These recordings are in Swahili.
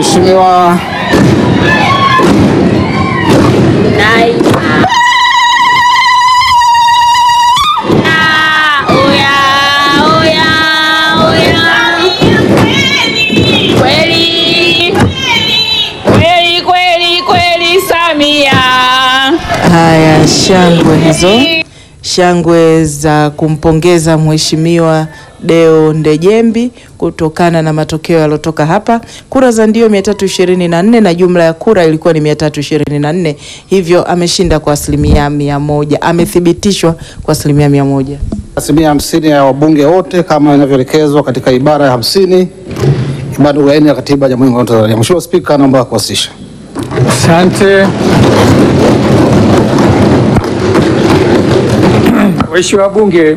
Mheshimiwa Kweli kweli kweli Samia. Haya, shangwe hizo, shangwe za kumpongeza Mheshimiwa Deo Ndejembi kutokana na matokeo yaliyotoka hapa. Kura za ndio 324 na jumla ya kura ilikuwa ni 324, hivyo ameshinda kwa asilimia mia moja, amethibitishwa kwa asilimia mia moja. asilimia hamsini ya wabunge wote kama inavyoelekezwa katika ibara ya hamsini ibara ndogo ya nne ya katiba ya Jamhuri ya Muungano wa Tanzania. Mheshimiwa Spika, naomba kuwasilisha. Asante. Waheshimiwa wabunge,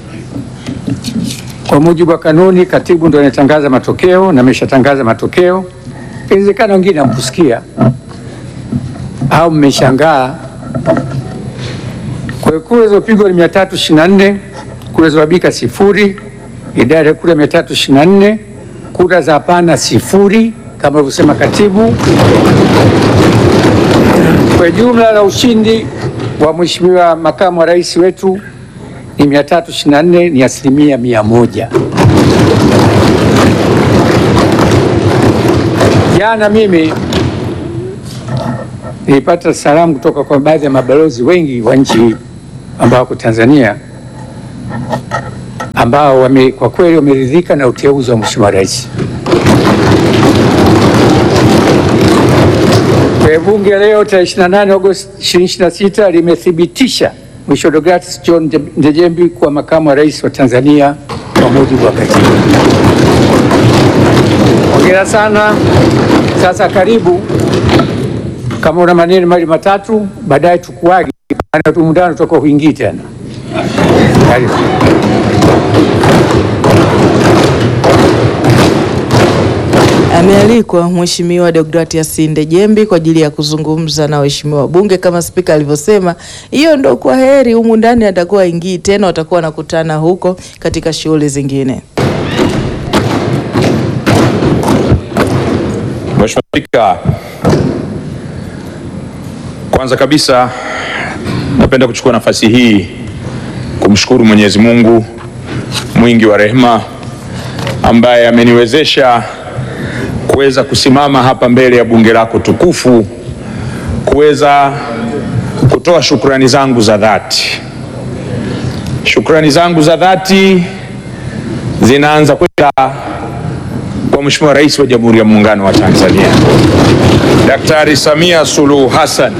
kwa mujibu wa kanuni, katibu ndio anatangaza matokeo na ameshatangaza matokeo. Inawezekana wengine hamkusikia au mmeshangaa. Kwa hiyo kura zilizopigwa ni 324, kura zilizobika sifuri, idadi ya kura 324, kura za hapana sifuri kama alivyosema katibu. Kwa jumla la ushindi wa Mheshimiwa makamu wa rais wetu ni 324, ni asilimia mia moja. Jana mimi nilipata salamu kutoka kwa baadhi ya mabalozi wengi wa nchi ambao wako Tanzania ambao wame, kwa kweli wameridhika na uteuzi wa Mheshimiwa rais. Kwa bunge leo tarehe 28 Agosti 2026 limethibitisha Mheshimiwa Deogratias John Ndejembi kuwa makamu wa rais wa Tanzania kwa mujibu wa katiba. Hongera sana. Sasa karibu, kama una maneno mali matatu, baadaye tukuage, maana tu mundano toka huingii tena. Karibu. Amealikwa Mheshimiwa Deogratias Ndejembi kwa ajili ya kuzungumza na waheshimiwa wabunge kama spika alivyosema. Hiyo ndo kwa heri, humu ndani atakuwa ingii tena, watakuwa wanakutana huko katika shughuli zingine. Mheshimiwa Spika, kwanza kabisa napenda kuchukua nafasi hii kumshukuru Mwenyezi Mungu mwingi wa rehema ambaye ameniwezesha kuweza kusimama hapa mbele ya bunge lako tukufu kuweza kutoa shukrani zangu za dhati. Shukrani zangu za dhati zinaanza kwenda kwa Mheshimiwa Rais wa Jamhuri ya Muungano wa Tanzania Daktari Samia Suluhu Hassan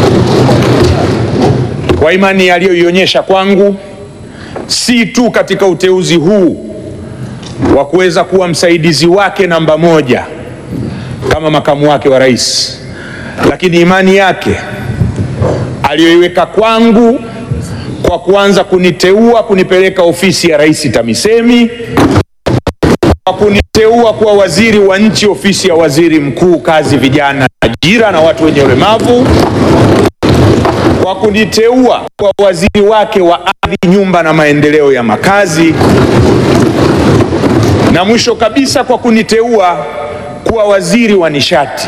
kwa imani aliyoionyesha kwangu, si tu katika uteuzi huu wa kuweza kuwa msaidizi wake namba moja kama makamu wake wa rais, lakini imani yake aliyoiweka kwangu kwa kuanza kuniteua kunipeleka ofisi ya Rais TAMISEMI kwa kuniteua kuwa waziri wa nchi ofisi ya waziri mkuu kazi, vijana, ajira na watu wenye ulemavu, kwa kuniteua kuwa waziri wake wa ardhi, nyumba na maendeleo ya makazi, na mwisho kabisa kwa kuniteua kuwa waziri wa nishati.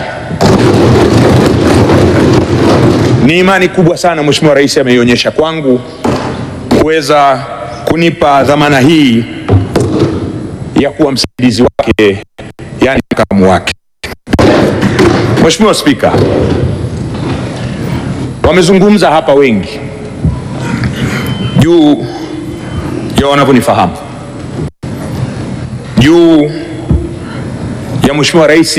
Ni imani kubwa sana Mheshimiwa Rais ameionyesha kwangu kuweza kunipa dhamana hii ya kuwa msaidizi wake, yani makamu wake. Mheshimiwa Spika, wamezungumza hapa wengi juu ya wanavyonifahamu juu ya Mheshimiwa Rais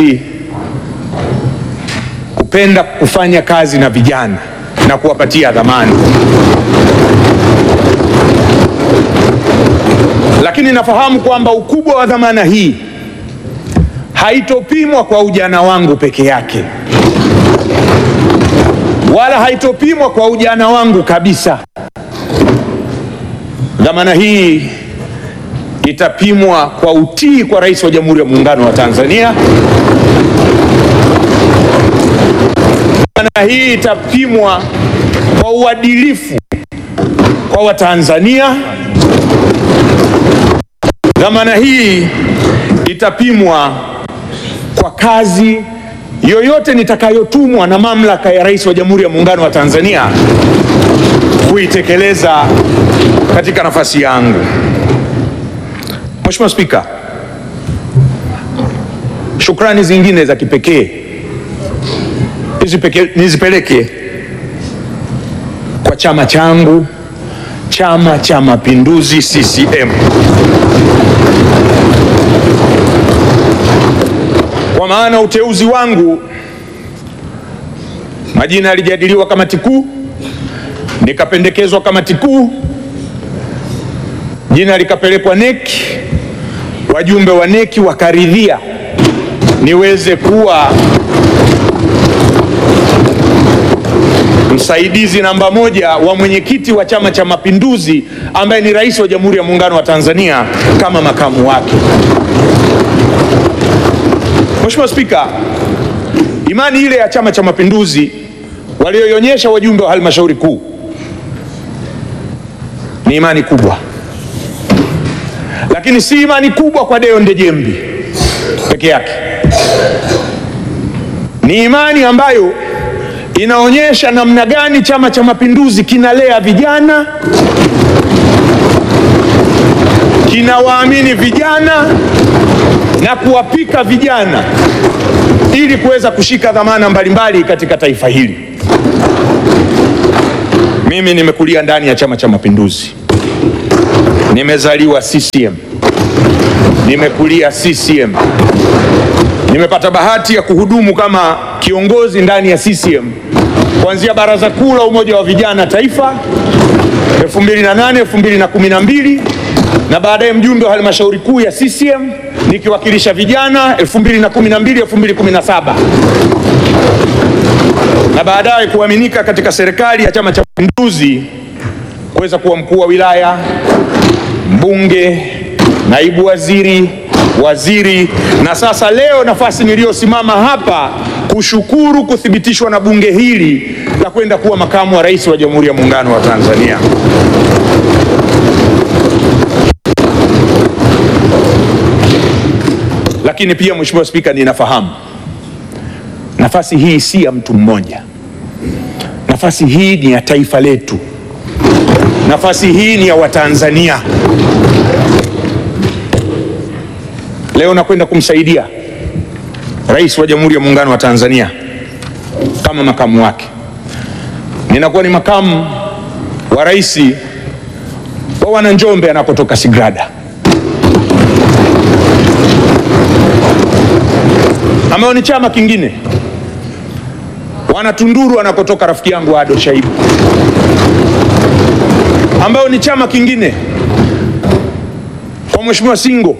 kupenda kufanya kazi na vijana na kuwapatia dhamana, lakini nafahamu kwamba ukubwa wa dhamana hii haitopimwa kwa ujana wangu peke yake, wala haitopimwa kwa ujana wangu kabisa. Dhamana hii itapimwa kwa utii kwa Rais wa Jamhuri ya Muungano wa Tanzania. Dhamana hii itapimwa kwa uadilifu kwa Watanzania. Dhamana hii itapimwa kwa kazi yoyote nitakayotumwa na mamlaka ya Rais wa Jamhuri ya Muungano wa Tanzania kuitekeleza katika nafasi yangu. Mheshimiwa Spika, shukrani zingine za kipekee nizipeke- nizipeleke kwa chama changu, Chama cha Mapinduzi CCM, kwa maana uteuzi wangu, majina yalijadiliwa kamati kuu, nikapendekezwa kamati kuu, jina likapelekwa NEC, wajumbe wa NEC wakaridhia niweze kuwa msaidizi namba moja wa mwenyekiti wa Chama cha Mapinduzi ambaye ni Rais wa Jamhuri ya Muungano wa Tanzania kama makamu wake. Mheshimiwa Spika, imani ile ya Chama cha Mapinduzi walioionyesha wajumbe wa halmashauri kuu ni imani kubwa, lakini si imani kubwa kwa Deo Ndejembi peke yake, ni imani ambayo inaonyesha namna gani Chama cha Mapinduzi kinalea vijana, kinawaamini vijana na kuwapika vijana ili kuweza kushika dhamana mbalimbali katika taifa hili. Mimi nimekulia ndani ya Chama cha Mapinduzi, nimezaliwa CCM, nimekulia CCM, nimepata bahati ya kuhudumu kama kiongozi ndani ya CCM kuanzia Baraza Kuu la Umoja wa Vijana Taifa 2008 2012 na baadaye mjumbe wa halmashauri kuu ya CCM nikiwakilisha vijana 2012 2017 na baadaye kuaminika katika serikali ya Chama cha Mapinduzi kuweza kuwa mkuu wa wilaya, mbunge, naibu waziri, waziri na sasa leo nafasi niliyosimama hapa kushukuru kuthibitishwa na bunge hili la kwenda kuwa makamu wa rais wa Jamhuri ya Muungano wa Tanzania. Lakini pia Mheshimiwa Spika, ninafahamu nafasi hii si ya mtu mmoja. Nafasi hii ni ya taifa letu. Nafasi hii ni ya Watanzania. Leo nakwenda kumsaidia Rais wa Jamhuri ya Muungano wa Tanzania kama makamu wake. Ninakuwa ni makamu wa rais wa Wananjombe anakotoka Sigrada, ambayo ni chama kingine, Wanatunduru anakotoka rafiki yangu Ado Shaibu, ambayo ni chama kingine kwa Mheshimiwa Singo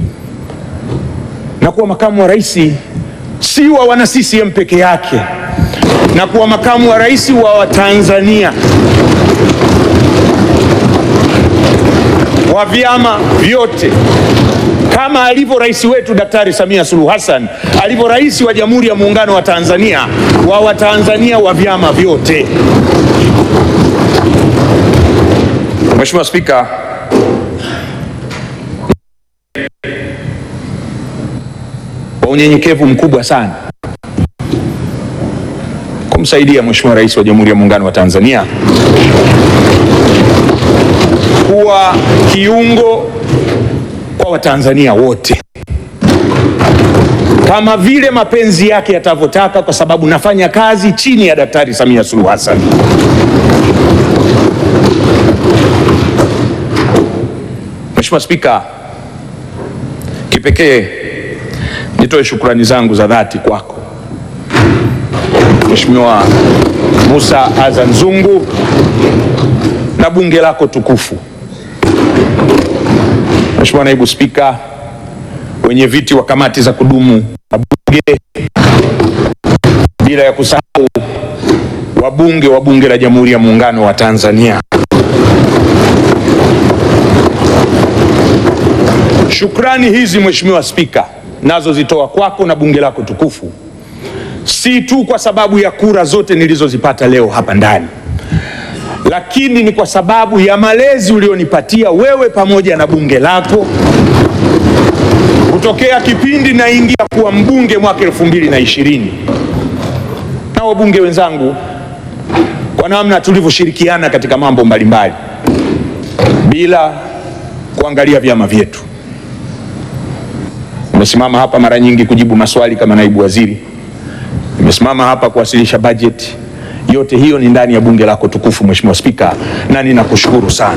na kuwa makamu wa rais si wa wana CCM peke yake, na kuwa makamu wa rais wa Watanzania wa vyama vyote, kama alivyo rais wetu Daktari Samia Suluhu Hassan alivyo rais wa Jamhuri ya Muungano wa Tanzania wa Watanzania wa vyama vyote. Mheshimiwa Spika, kwa unyenyekevu mkubwa sana kumsaidia Mheshimiwa Rais wa Jamhuri ya Muungano wa Tanzania kuwa kiungo kwa Watanzania wote kama vile mapenzi yake yatavyotaka, kwa sababu nafanya kazi chini ya Daktari Samia Suluhu Hassan. Mheshimiwa Spika, kipekee nitoe shukrani zangu za dhati kwako Mheshimiwa Musa Azan Zungu na bunge lako tukufu, Mheshimiwa Naibu Spika, wenye viti wa kamati za kudumu na bunge, bila ya kusahau wabunge wa Bunge la Jamhuri ya Muungano wa Tanzania. Shukrani hizi Mheshimiwa Spika, nazo zitoa kwako na bunge lako tukufu, si tu kwa sababu ya kura zote nilizozipata leo hapa ndani, lakini ni kwa sababu ya malezi ulionipatia wewe pamoja na bunge lako kutokea kipindi naingia kuwa mbunge mwaka elfu mbili na ishirini na wabunge wenzangu kwa namna tulivyoshirikiana katika mambo mbalimbali bila kuangalia vyama vyetu. Nimesimama hapa mara nyingi kujibu maswali kama naibu waziri, nimesimama hapa kuwasilisha bajeti. Yote hiyo ni ndani ya bunge lako tukufu, Mheshimiwa Spika, na ninakushukuru sana.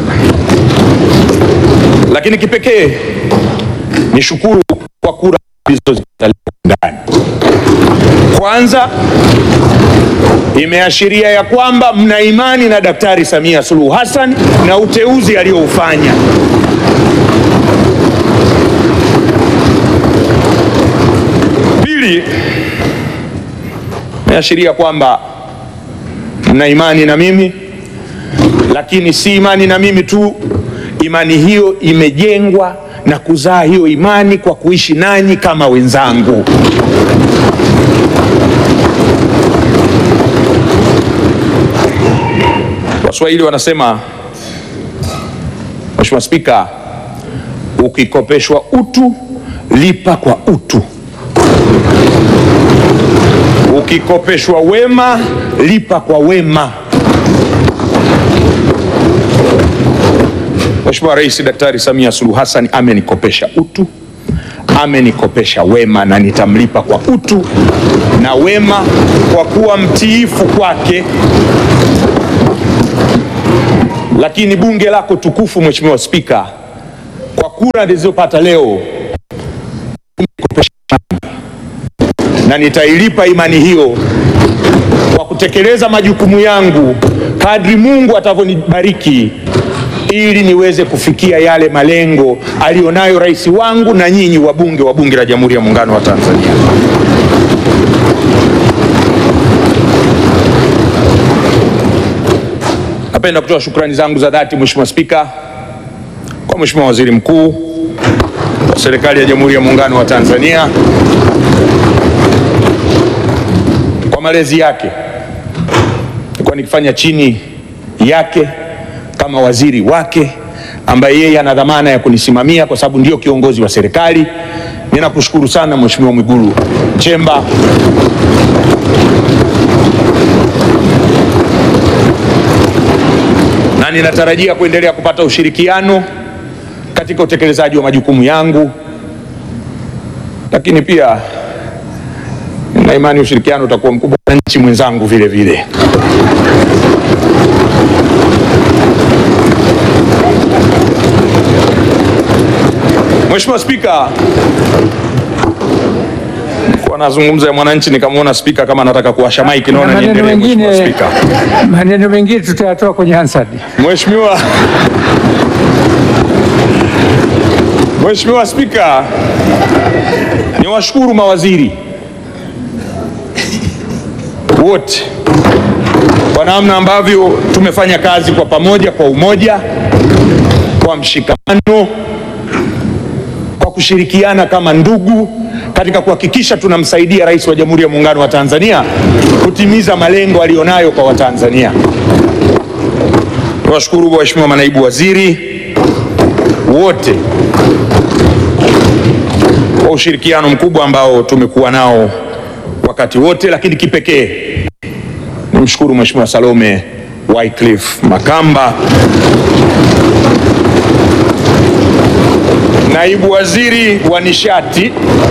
Lakini kipekee nishukuru kwa kura zilizozipata ndani. Kwanza imeashiria ya kwamba mna imani na Daktari Samia Suluhu Hassan na uteuzi alioufanya. Pili, imeashiria kwamba mna imani na mimi, lakini si imani na mimi tu, imani hiyo imejengwa na kuzaa hiyo imani kwa kuishi nanyi kama wenzangu. Waswahili wanasema, Mheshimiwa Spika, ukikopeshwa utu lipa kwa utu, ukikopeshwa wema lipa kwa wema. Mheshimiwa Rais Daktari Samia Suluhu Hassan amenikopesha utu, amenikopesha wema na nitamlipa kwa utu na wema kwa kuwa mtiifu kwake. Lakini bunge lako tukufu, Mheshimiwa Spika, kwa kura nilizopata leo nimekopesha imani na nitailipa imani hiyo kwa kutekeleza majukumu yangu kadri Mungu atavyonibariki ili niweze kufikia yale malengo aliyonayo rais wangu na nyinyi wabunge wa Bunge la Jamhuri ya Muungano wa Tanzania. Napenda kutoa shukrani zangu za dhati Mheshimiwa Spika kwa Mheshimiwa Waziri Mkuu wa Serikali ya Jamhuri ya Muungano wa Tanzania kwa malezi yake. Nilikuwa nikifanya chini yake kama waziri wake ambaye yeye ana dhamana ya kunisimamia kwa sababu ndio kiongozi wa serikali. Ninakushukuru sana Mheshimiwa Mwigulu Nchemba na ninatarajia kuendelea kupata ushirikiano katika utekelezaji wa majukumu yangu, lakini pia na imani ushirikiano utakuwa mkubwa na nchi mwenzangu vile vile. Mheshimiwa Spika, kwa nazungumza ya mwananchi nikamwona spika kama anataka kuwasha maiki, naona maneno niendelee. Mheshimiwa mengine, Spika. maneno mengine tutayatoa kwenye Hansard. Mheshimiwa Mheshimiwa Spika, niwashukuru mawaziri wote kwa namna ambavyo tumefanya kazi kwa pamoja, kwa umoja, kwa mshikamano, kwa kushirikiana kama ndugu katika kuhakikisha tunamsaidia Rais wa Jamhuri ya Muungano wa Tanzania kutimiza malengo aliyonayo kwa Watanzania. Niwashukuru waheshimiwa manaibu waziri wote kwa ushirikiano mkubwa ambao tumekuwa nao wakati wote, lakini kipekee nimshukuru Mheshimiwa Salome Wycliffe Makamba, naibu waziri wa nishati,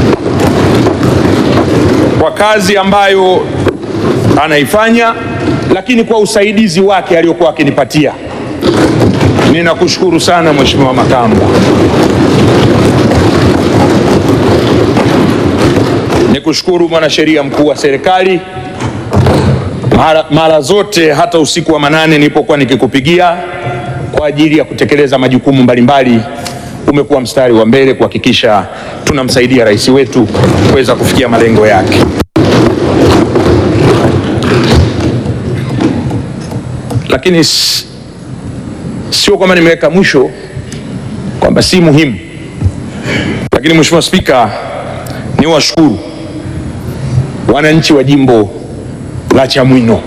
kwa kazi ambayo anaifanya, lakini kwa usaidizi wake aliokuwa akinipatia. Ninakushukuru sana Mheshimiwa Makamba. Nikushukuru mwanasheria mkuu wa serikali, mara, mara zote hata usiku wa manane nilipokuwa nikikupigia kwa ajili ya kutekeleza majukumu mbalimbali, umekuwa mstari wa mbele kuhakikisha tunamsaidia rais wetu kuweza kufikia malengo yake. Lakini s- sio kwamba nimeweka mwisho kwamba si muhimu, lakini Mheshimiwa Spika, ni washukuru wananchi wa jimbo la Chamwino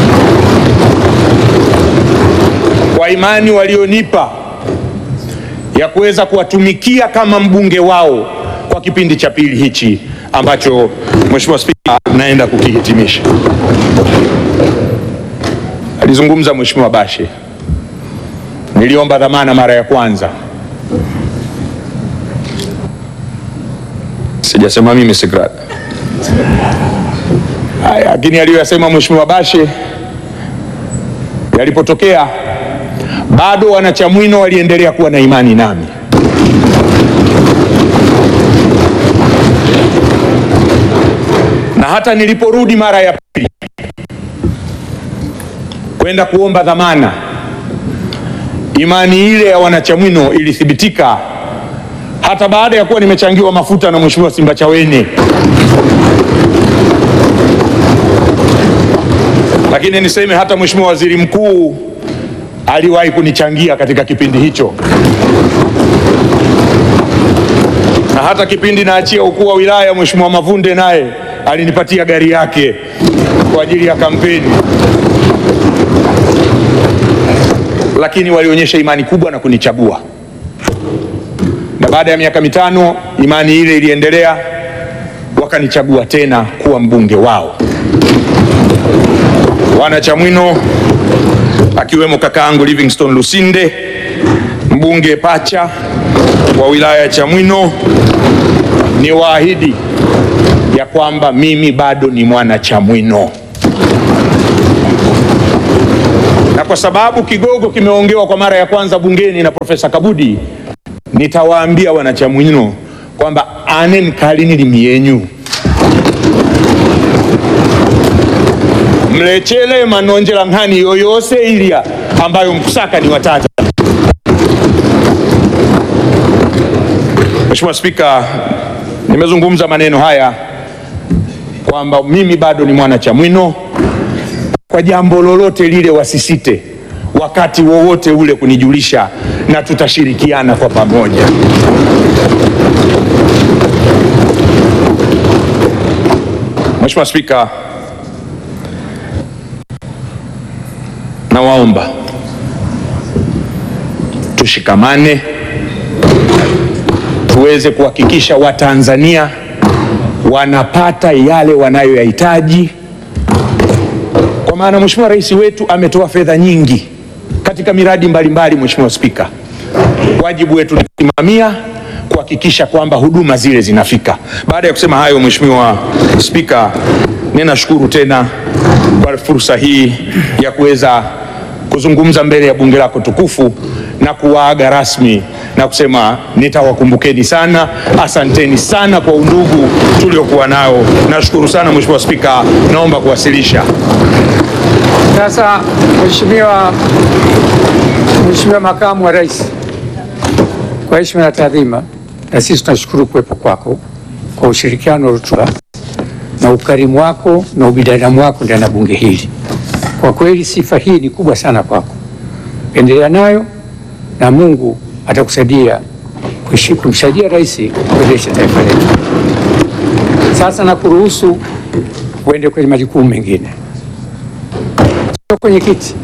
kwa imani walionipa ya kuweza kuwatumikia kama mbunge wao kwa kipindi cha pili hichi ambacho Mheshimiwa Spika naenda kukihitimisha. Alizungumza Mheshimiwa Bashe, niliomba dhamana mara ya kwanza, sijasema mimi Sigrada. Haya, lakini aliyoyasema Mheshimiwa Bashe yalipotokea, bado wanachamwino waliendelea kuwa na imani nami. Na hata niliporudi mara ya pili kwenda kuomba dhamana, imani ile ya wanachamwino ilithibitika hata baada ya kuwa nimechangiwa mafuta na Mheshimiwa Simbachawene. Lakini niseme hata Mheshimiwa Waziri Mkuu aliwahi kunichangia katika kipindi hicho, na hata kipindi naachia ukuu wa wilaya, Mheshimiwa Mavunde naye alinipatia gari yake kwa ajili ya kampeni, lakini walionyesha imani kubwa na kunichagua, na baada ya miaka mitano imani ile iliendelea, wakanichagua tena kuwa mbunge wao. Wanachamwino akiwemo kakaangu Livingstone Lusinde, mbunge pacha wa wilaya ya Chamwino, ni waahidi ya kwamba mimi bado ni mwana Chamwino, na kwa sababu kigogo kimeongewa kwa mara ya kwanza bungeni na Profesa Kabudi, nitawaambia wanachamwino kwamba anen kalini limiyenyu mlechele manonjela nkhani yoyose ilya ambayo mkusaka ni watata. Mheshimiwa Spika, nimezungumza maneno haya kwamba mimi bado ni mwana Chamwino. Kwa jambo lolote lile wasisite wakati wowote ule kunijulisha na tutashirikiana kwa pamoja. Mheshimiwa Spika, nawaomba tushikamane tuweze kuhakikisha Watanzania wanapata yale wanayoyahitaji, kwa maana Mheshimiwa Rais wetu ametoa fedha nyingi katika miradi mbalimbali. Mheshimiwa Spika, wajibu wetu ni kusimamia kuhakikisha kwamba huduma zile zinafika. Baada ya kusema hayo, Mheshimiwa Spika, ninashukuru tena kwa fursa hii ya kuweza kuzungumza mbele ya bunge lako tukufu na kuwaaga rasmi na kusema nitawakumbukeni sana. Asanteni sana kwa undugu tuliokuwa nao. Nashukuru sana Mheshimiwa Spika, naomba kuwasilisha. Sasa Mheshimiwa Mheshimiwa Makamu wa Rais, kwa heshima na taadhima, na sisi tunashukuru kuwepo kwako kwa ushirikiano rutuba na ukarimu wako na ubinadamu wako ndani ya bunge hili. Kwa kweli sifa hii ni kubwa sana kwako, endelea nayo na Mungu atakusaidia kuishi- kumsaidia rais kuendesha taifa letu. Sasa nakuruhusu uende kwenye majukumu mengine. Sio kwenye kiti.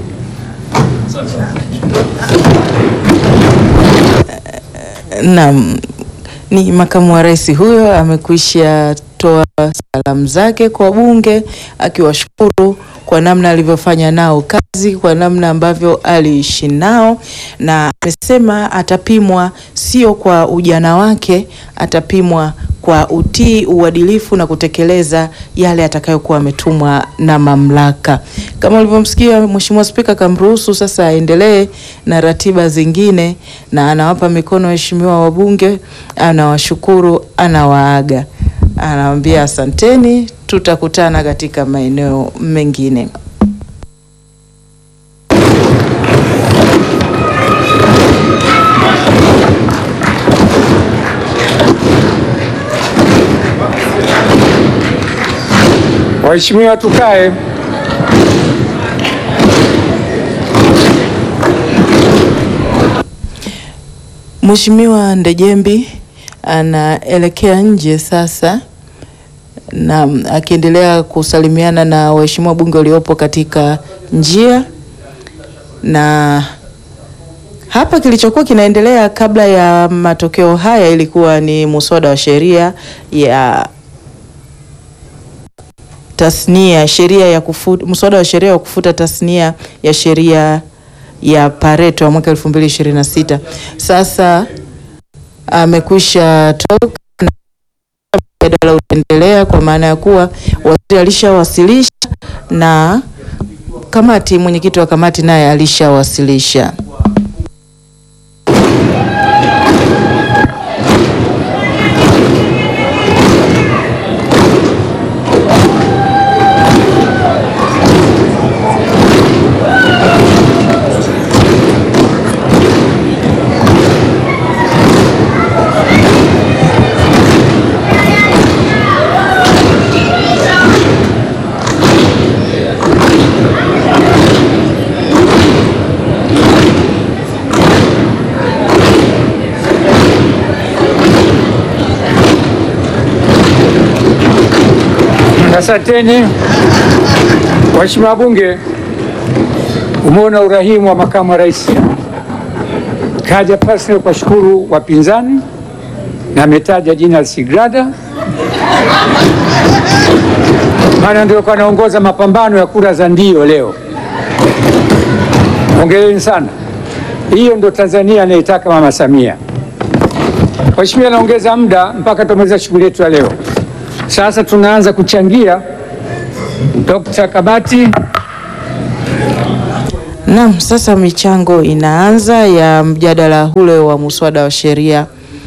Naam, ni makamu wa rais huyo amekwisha toa salamu zake kwa bunge akiwashukuru kwa namna alivyofanya nao kazi, kwa namna ambavyo aliishi nao, na amesema atapimwa sio kwa ujana wake, atapimwa kwa utii, uadilifu na kutekeleza yale atakayokuwa ametumwa na mamlaka. Kama ulivyomsikia Mheshimiwa Spika, kamruhusu sasa aendelee na ratiba zingine, na anawapa mikono waheshimiwa wabunge, anawashukuru, anawaaga, anawaambia asanteni, tutakutana katika maeneo mengine. Waheshimiwa, tukae. Mheshimiwa Ndejembi anaelekea nje sasa na akiendelea kusalimiana na waheshimiwa bunge waliopo katika njia na Hapa kilichokuwa kinaendelea kabla ya matokeo haya ilikuwa ni muswada wa sheria ya tasnia sheria ya kufuta mswada wa sheria wa kufuta tasnia ya sheria ya Pareto ya mwaka 2026. Sasa amekwisha toka na mjadala utaendelea kwa maana ya kuwa waziri alishawasilisha na kamati, mwenyekiti wa kamati naye alishawasilisha. Asanteni waheshimiwa wabunge, umeona urahimu wa makamu wa rais. Kaja personal kwa shukuru wapinzani na ametaja jina la Sigrada, maana ndio kwa anaongoza mapambano ya kura za ndio leo. Hongereni sana, hiyo ndio Tanzania anayetaka Mama Samia. Mheshimiwa, naongeza muda mpaka tumaliza shughuli yetu ya leo. Sasa tunaanza kuchangia. Dr. Kabati, Naam, sasa michango inaanza ya mjadala ule wa muswada wa sheria.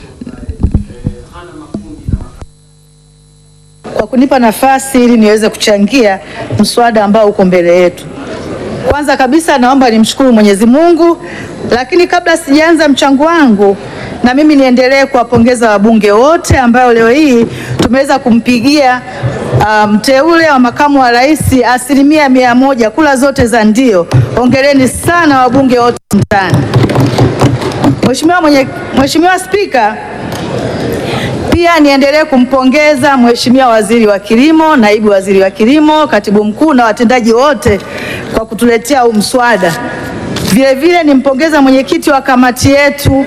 kwa kunipa nafasi ili niweze kuchangia mswada ambao uko mbele yetu. Kwanza kabisa naomba nimshukuru Mwenyezi Mungu, lakini kabla sijaanza mchango wangu, na mimi niendelee kuwapongeza wabunge wote ambao leo hii tumeweza kumpigia ah, mteule wa makamu wa rais asilimia mia moja, kula zote za ndio. Hongereni sana wabunge wote mtaani. Mheshimiwa mwenye Mheshimiwa Spika, pia niendelee kumpongeza Mheshimiwa Waziri wa Kilimo, Naibu Waziri wa Kilimo, Katibu Mkuu na watendaji wote kwa kutuletea huu mswada. Vile vile nimpongeza mwenyekiti wa kamati yetu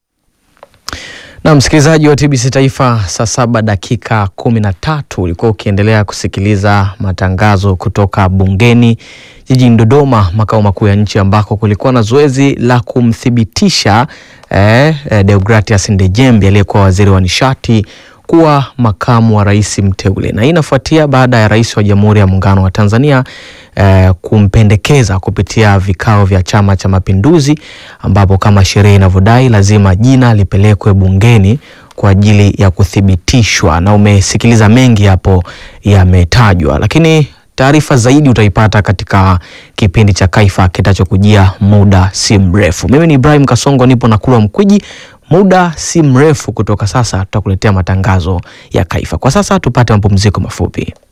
Na msikilizaji wa TBC Taifa, saa saba dakika kumi na tatu ulikuwa ukiendelea kusikiliza matangazo kutoka bungeni jijini Dodoma, makao makuu ya nchi, ambako kulikuwa na zoezi la kumthibitisha eh, eh, Deogratias Ndejembi aliyekuwa waziri wa nishati kuwa makamu wa rais mteule, na hii inafuatia baada ya rais wa Jamhuri ya Muungano wa Tanzania eh, kumpendekeza kupitia vikao vya Chama cha Mapinduzi, ambapo kama sheria inavyodai lazima jina lipelekwe bungeni kwa ajili ya kuthibitishwa, na umesikiliza mengi hapo yametajwa, lakini taarifa zaidi utaipata katika kipindi cha Kaifa kitachokujia muda si mrefu. Mimi ni Ibrahim Kasongo, nipo na Kulwa Mkwiji. Muda si mrefu kutoka sasa tutakuletea matangazo ya Kaifa. Kwa sasa tupate mapumziko mafupi.